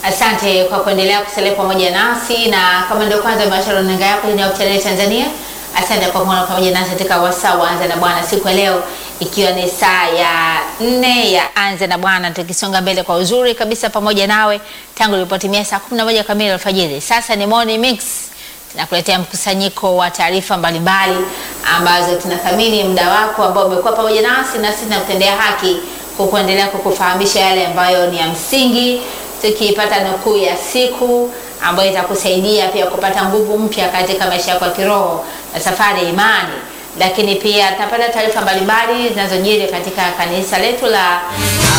Asante kwa kuendelea kusalia pamoja nasi, na kama ndio kwanza umewasha runinga yako ya Hope Channel Tanzania, asante kwa kuwa pamoja nasi katika wasaa wa Anza na Bwana siku ya leo, ikiwa ni saa ya nne ya Anza na Bwana, tukisonga mbele kwa uzuri kabisa pamoja nawe tangu ilipotimia saa 11 kamili alfajiri. Sasa ni Morning Mix tunakuletea mkusanyiko wa taarifa mbalimbali ambazo tunathamini muda wako ambao umekuwa pamoja nasi, na sisi tunakutendea haki kwa kuendelea kukufahamisha yale ambayo ni ya msingi, tukipata nukuu ya siku ambayo itakusaidia pia kupata nguvu mpya katika maisha yako ya kiroho na safari ya imani. Lakini pia tunapata taarifa mbalimbali zinazojiri katika kanisa letu la